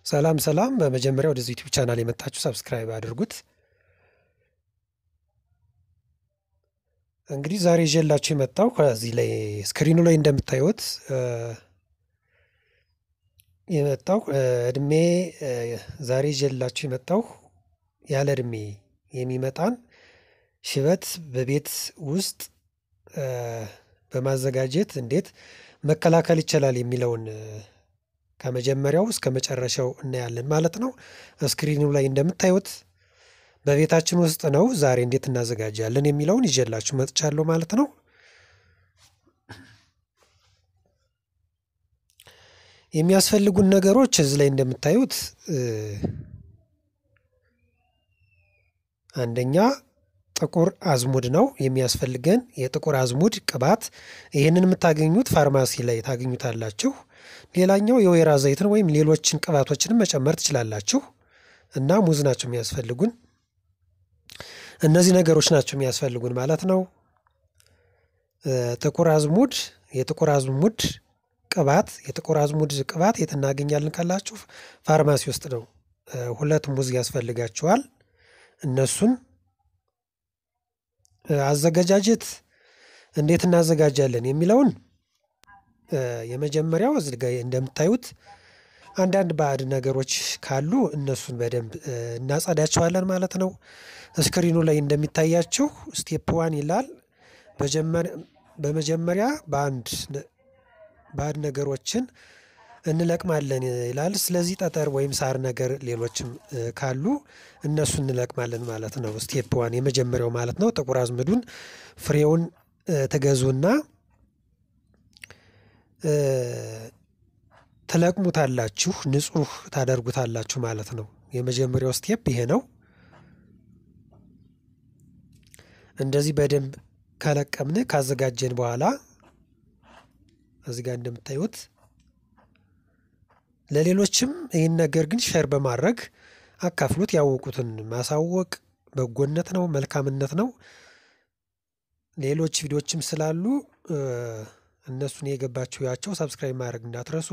ሰላም ሰላም በመጀመሪያ ወደዚህ ዩቲዩብ ቻናል የመጣችሁ ሰብስክራይብ አድርጉት። እንግዲህ ዛሬ ይዤላችሁ የመጣው ከዚህ ላይ ስክሪኑ ላይ እንደምታዩት የመጣው እድሜ ዛሬ ይዤላችሁ የመጣው ያለ እድሜ የሚመጣን ሽበት በቤት ውስጥ በማዘጋጀት እንዴት መከላከል ይቻላል የሚለውን ከመጀመሪያው እስከ መጨረሻው እናያለን ማለት ነው። ስክሪኑ ላይ እንደምታዩት በቤታችን ውስጥ ነው ዛሬ እንዴት እናዘጋጃለን የሚለውን ይዤላችሁ መጥቻለሁ ማለት ነው። የሚያስፈልጉን ነገሮች እዚህ ላይ እንደምታዩት አንደኛ ጥቁር አዝሙድ ነው የሚያስፈልገን የጥቁር አዝሙድ ቅባት። ይህንን የምታገኙት ፋርማሲ ላይ ታገኙታላችሁ። ሌላኛው የወይራ ዘይትን ወይም ሌሎችን ቅባቶችንም መጨመር ትችላላችሁ። እና ሙዝ ናቸው የሚያስፈልጉን። እነዚህ ነገሮች ናቸው የሚያስፈልጉን ማለት ነው። ጥቁር አዝሙድ፣ የጥቁር አዝሙድ ቅባት። የጥቁር አዝሙድ ቅባት የት እናገኛለን ካላችሁ ፋርማሲ ውስጥ ነው። ሁለት ሙዝ ያስፈልጋችኋል። እነሱን አዘገጃጀት እንዴት እናዘጋጃለን የሚለውን የመጀመሪያው እዚህ ጋ እንደምታዩት አንዳንድ ባዕድ ነገሮች ካሉ እነሱን በደንብ እናጸዳቸዋለን ማለት ነው። ስክሪኑ ላይ እንደሚታያችሁ ስቴፕ ዋን ይላል። በመጀመሪያ በአንድ ባዕድ ነገሮችን እንለቅማለን ይላል። ስለዚህ ጠጠር ወይም ሳር ነገር ሌሎችም ካሉ እነሱ እንለቅማለን ማለት ነው። ስቴፕ ዋን የመጀመሪያው ማለት ነው። ጥቁር አዝሙዱን ፍሬውን ትገዙና ትለቅሙታላችሁ፣ ንጹህ ታደርጉታላችሁ ማለት ነው። የመጀመሪያው ስቴፕ ይሄ ነው። እንደዚህ በደንብ ከለቀምን ካዘጋጀን በኋላ እዚህ ጋር እንደምታዩት ለሌሎችም ይህን ነገር ግን ሸር በማድረግ አካፍሉት። ያወቁትን ማሳወቅ በጎነት ነው፣ መልካምነት ነው። ሌሎች ቪዲዮችም ስላሉ እነሱን የገባችሁ ያቸው ሰብስክራይብ ማድረግ እንዳትረሱ።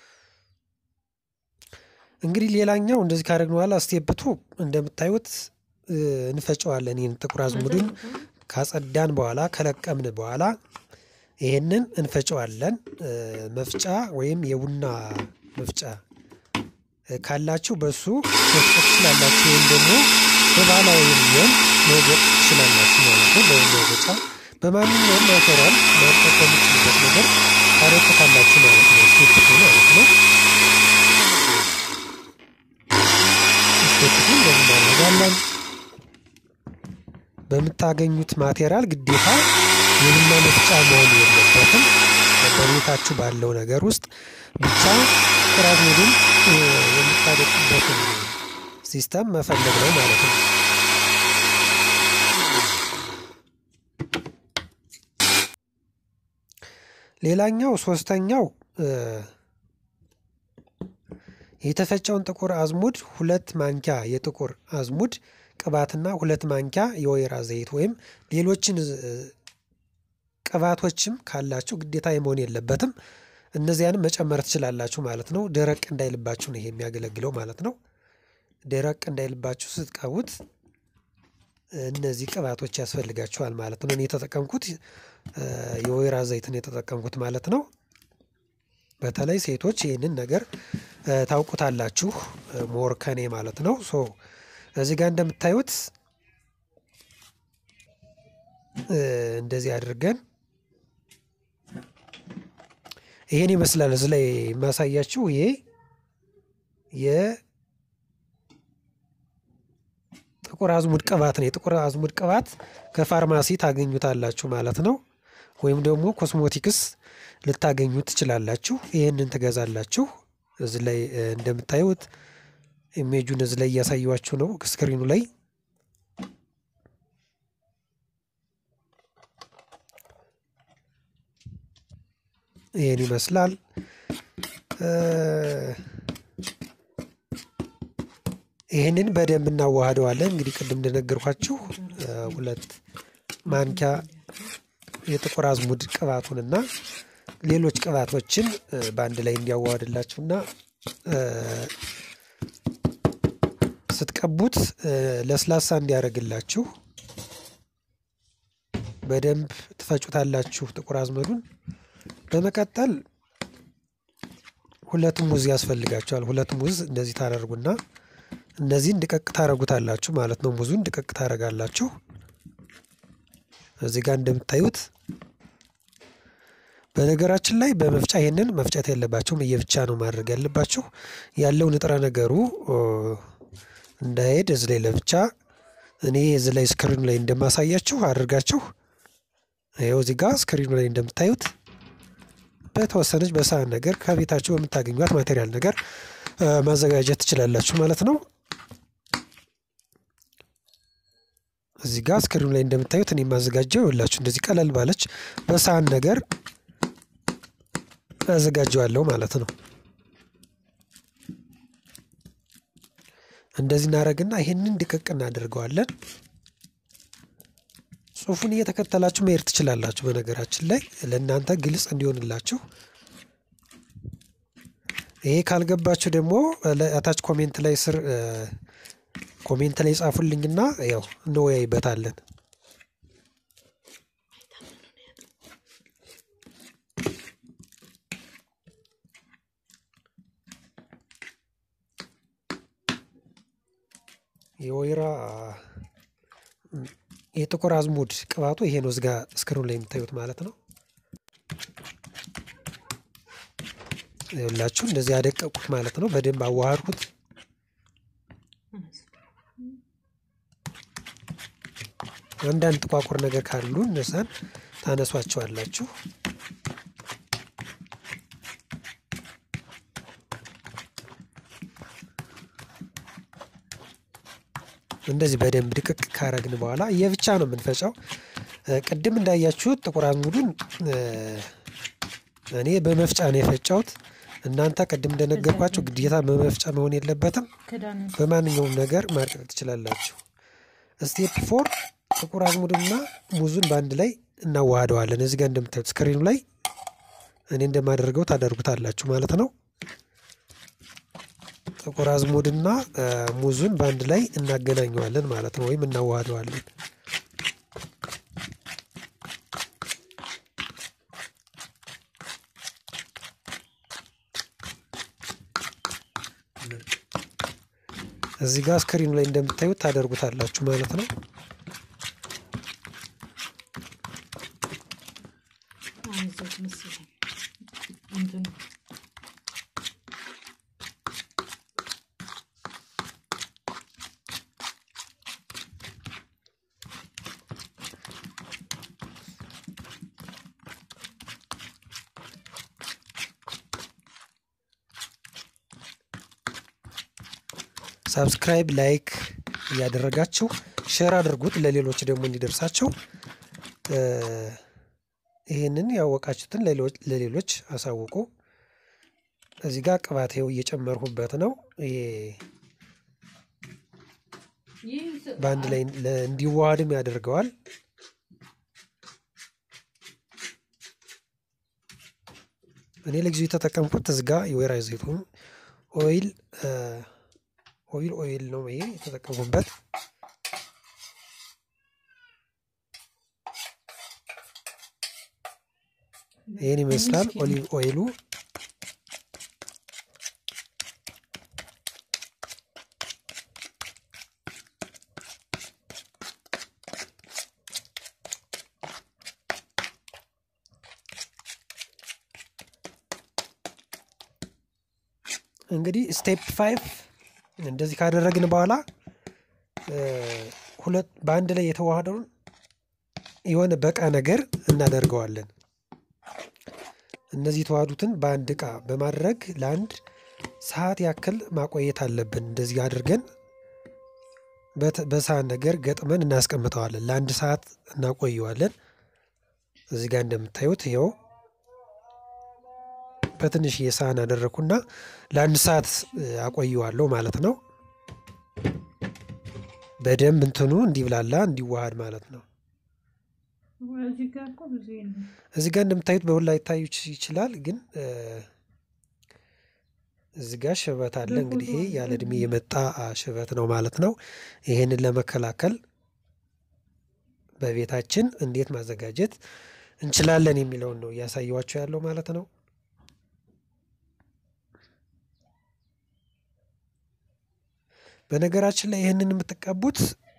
እንግዲህ ሌላኛው እንደዚህ ካደረግን በኋላ ስቴፕቱ እንደምታዩት እንፈጨዋለን። ይህን ጥቁር አዝሙድን ካጸዳን በኋላ ከለቀምን በኋላ ይህንን እንፈጨዋለን። መፍጫ ወይም የቡና መፍጫ ካላችሁ በሱ መፍጨት ትችላላችሁ። ወይም ደግሞ በባህላዊ የሚሆን መውገጥ ትችላላችሁ ማለት ነው። በመውገጫ በማንኛውም ማቴሪያል መጠቀም የምችልበት ነገር ታረቁታላችሁ ማለት ነው። ስቴፕቱ ማለት ነው። ስቴፕቱ እንደዚህ እናደርጋለን። በምታገኙት ማቴሪያል ግዴታ የቡና መፍጫ መሆን የለበትም። በቤታችሁ ባለው ነገር ውስጥ ብቻ ጥቁር አዝሙድን የምታደቁበትን ሲስተም መፈለግ ነው ማለት ነው። ሌላኛው ሶስተኛው የተፈጨውን ጥቁር አዝሙድ ሁለት ማንኪያ የጥቁር አዝሙድ ቅባትና ሁለት ማንኪያ የወይራ ዘይት ወይም ሌሎችን ቅባቶችም ካላችሁ ግዴታ የመሆን የለበትም። እነዚያንም መጨመር ትችላላችሁ ማለት ነው። ደረቅ እንዳይልባችሁ ነው ይሄ የሚያገለግለው ማለት ነው። ደረቅ እንዳይልባችሁ ስትቀቡት እነዚህ ቅባቶች ያስፈልጋችኋል ማለት ነው። እኔ የተጠቀምኩት የወይራ ዘይትን የተጠቀምኩት ማለት ነው። በተለይ ሴቶች ይህንን ነገር ታውቁታላችሁ ሞር ከኔ ማለት ነው። ሶ እዚህ ጋር እንደምታዩት እንደዚህ አድርገን ይሄን ይመስላል። እዚህ ላይ የማሳያችሁ ይሄ የጥቁር አዝሙድ ቅባት ነው። የጥቁር አዝሙድ ቅባት ከፋርማሲ ታገኙታላችሁ ማለት ነው። ወይም ደግሞ ኮስሞቲክስ ልታገኙ ትችላላችሁ። ይህንን ትገዛላችሁ። እዚህ ላይ እንደምታዩት ኢሜጁን እዚህ ላይ እያሳዩችሁ ነው ስክሪኑ ላይ ይህን ይመስላል። ይህንን በደንብ እናዋህደዋለን። እንግዲህ ቅድም እንደነገርኳችሁ ሁለት ማንኪያ የጥቁር አዝሙድ ቅባቱንና ሌሎች ቅባቶችን በአንድ ላይ እንዲያዋህድላችሁና ስትቀቡት ለስላሳ እንዲያደርግላችሁ በደንብ ትፈጩታላችሁ ጥቁር አዝመዱን። በመቀጠል ሁለት ሙዝ ያስፈልጋቸዋል። ሁለት ሙዝ እንደዚህ ታደርጉና እነዚህን ድቀቅ ታደርጉታላችሁ ማለት ነው። ሙዙን ድቀቅ ታደርጋላችሁ። እዚህ ጋር እንደምታዩት በነገራችን ላይ በመፍጫ ይሄንን መፍጨት የለባቸውም እየብቻ ነው ማድረግ ያለባችሁ። ያለው ንጥረ ነገሩ እንዳይሄድ እዚህ ላይ ለብቻ እኔ እዚህ ላይ ስክሪኑ ላይ እንደማሳያችሁ አድርጋችሁ ይኸው እዚህ ጋር ስክሪኑ ላይ እንደምታዩት በተወሰነች በሳህን ነገር ከቤታችሁ በምታገኟት ማቴሪያል ነገር ማዘጋጀት ትችላላችሁ ማለት ነው። እዚህ ጋር ስክሪኑ ላይ እንደምታዩት እኔ የማዘጋጀው ይኸውላችሁ እንደዚህ ቀለል ባለች በሳህን ነገር አዘጋጀዋለሁ ማለት ነው። እንደዚህ እናደርግና ይሄንን ድቅቅ እናደርገዋለን። ጽሁፉን እየተከተላችሁ መሄድ ትችላላችሁ። በነገራችን ላይ ለእናንተ ግልጽ እንዲሆንላችሁ ይሄ ካልገባችሁ ደግሞ አታች ኮሜንት ላይ ስር ኮሜንት ላይ ጻፉልኝና ያው እንወያይበታለን። የወይራ የጥቁር አዝሙድ ቅባቱ ይሄ ነው። እዚጋ ስክሪን ላይ የምታዩት ማለት ነው። ይኸውላችሁ እንደዚህ ያደቀቁት ማለት ነው። በደንብ አዋሃድኩት። አንዳንድ ጥቋቁር ነገር ካሉ እነዛን ታነሷቸዋላችሁ። እንደዚህ በደንብ ድቅቅ ካረግን በኋላ የብቻ ነው የምንፈጨው። ቅድም እንዳያችሁት ጥቁር አዝሙዱን እኔ በመፍጫ ነው የፈጫሁት። እናንተ ቅድም እንደነገርኳቸው ግዴታ በመፍጫ መሆን የለበትም። በማንኛውም ነገር ማድቀቅ ትችላላችሁ። ስቴፕ ፎር ጥቁር አዝሙድና ሙዙን በአንድ ላይ እናዋህደዋለን። እዚህ ጋር እንደምታዩት ስክሪኑ ላይ እኔ እንደማደርገው ታደርጉታላችሁ ማለት ነው። ጥቁር አዝሙድና ሙዙን በአንድ ላይ እናገናኘዋለን ማለት ነው፣ ወይም እናዋህደዋለን። እዚህ ጋር ስክሪኑ ላይ እንደምታዩት ታደርጉታላችሁ ማለት ነው። ሳብስክራይብ ላይክ እያደረጋችሁ ሼር አድርጉት ለሌሎች ደግሞ እንዲደርሳቸው። ይህንን ያወቃችሁትን ለሌሎች አሳውቁ። እዚህ ጋር ቅባት ይኸው እየጨመርሁበት ነው። ይሄ በአንድ ላይ እንዲዋሃድም ያደርገዋል። እኔ ለጊዜው የተጠቀምኩት እዚህ ጋር የወይራ ዘይቱን ኦይል ኦይል ኦይል ነው ይሄ የተጠቀሙበት። ይህን ይመስላል ኦሊቭ ኦይሉ። እንግዲህ ስቴፕ ፋይቭ እንደዚህ ካደረግን በኋላ ሁለት በአንድ ላይ የተዋሃደውን የሆነ በቃ ነገር እናደርገዋለን። እነዚህ የተዋሃዱትን በአንድ እቃ በማድረግ ለአንድ ሰዓት ያክል ማቆየት አለብን። እንደዚህ አድርገን በሳህን ነገር ገጥመን እናስቀምጠዋለን። ለአንድ ሰዓት እናቆየዋለን። እዚህ ጋር እንደምታዩት ይኸው በትንሽዬ ሳህን አደረግኩና ለአንድ ሰዓት አቆየዋለሁ ማለት ነው። በደንብ እንትኑ እንዲብላላ እንዲዋሃድ ማለት ነው። እዚህ ጋር እንደምታዩት በሁላ ሊታዩ ይችላል፣ ግን እዚህ ጋር ሽበት አለ። እንግዲህ ይሄ ያለ እድሜ የመጣ ሽበት ነው ማለት ነው። ይሄንን ለመከላከል በቤታችን እንዴት ማዘጋጀት እንችላለን የሚለውን ነው እያሳየኋቸው ያለው ማለት ነው። በነገራችን ላይ ይህንን የምትቀቡት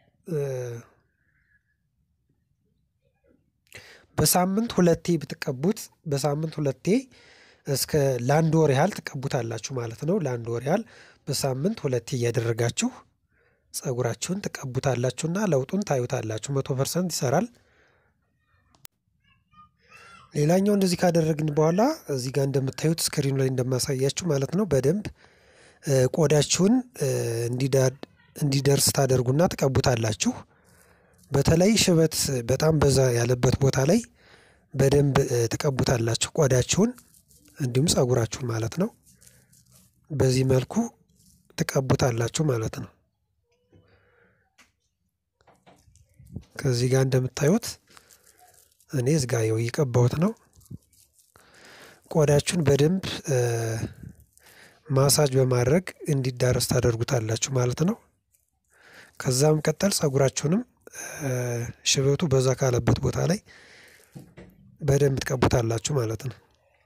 በሳምንት ሁለቴ ብትቀቡት በሳምንት ሁለቴ እስከ ለአንድ ወር ያህል ትቀቡታላችሁ ማለት ነው። ለአንድ ወር ያህል በሳምንት ሁለቴ እያደረጋችሁ ፀጉራችሁን ትቀቡታላችሁና ለውጡን ታዩታላችሁ። መቶ ፐርሰንት ይሰራል። ሌላኛው እንደዚህ ካደረግን በኋላ እዚህ ጋር እንደምታዩት ስክሪኑ ላይ እንደማሳያችሁ ማለት ነው በደንብ ቆዳችሁን እንዲደርስ ታደርጉና ትቀቡታላችሁ። በተለይ ሽበት በጣም በዛ ያለበት ቦታ ላይ በደንብ ትቀቡታላችሁ ቆዳችሁን እንዲሁም ፀጉራችሁን ማለት ነው። በዚህ መልኩ ትቀቡታላችሁ ማለት ነው። ከዚህ ጋር እንደምታዩት እኔ እዚህ ጋር ይኸው እየቀባሁት ነው። ቆዳችሁን በደንብ ማሳጅ በማድረግ እንዲዳረስ ታደርጉታላችሁ ማለት ነው። ከዛም ቀጠል ፀጉራችሁንም ሽበቱ በዛ ካለበት ቦታ ላይ በደንብ ትቀቡታላችሁ ማለት ነው።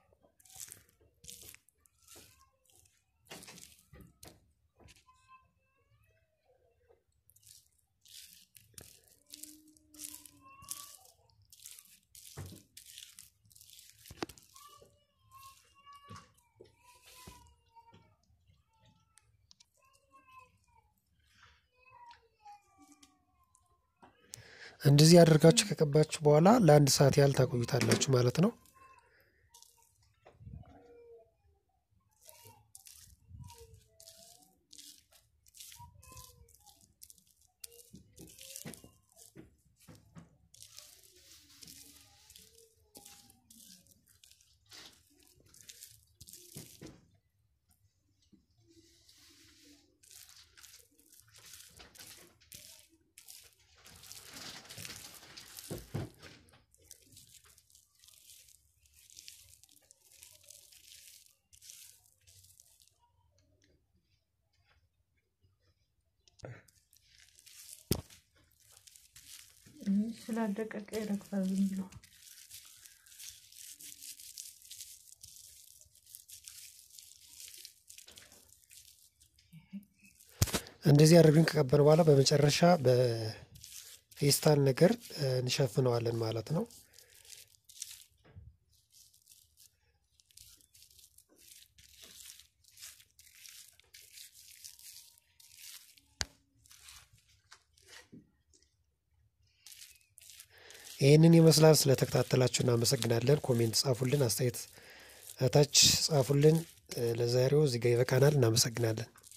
እንደዚህ አድርጋችሁ ከቀባችሁ በኋላ ለአንድ ሰዓት ያህል ታቆዩታላችሁ ማለት ነው። ስላደቀቀ ይረግፋል ዝም ብሎ። እንደዚህ አድርገን ከቀበን በኋላ በመጨረሻ በፌስታል ነገር እንሸፍነዋለን ማለት ነው። ይህንን ይመስላል። ስለተከታተላችሁ እናመሰግናለን። ኮሜንት ጻፉልን፣ አስተያየት እታች ጻፉልን። ለዛሬው እዚህ ጋ ይበቃናል። እናመሰግናለን።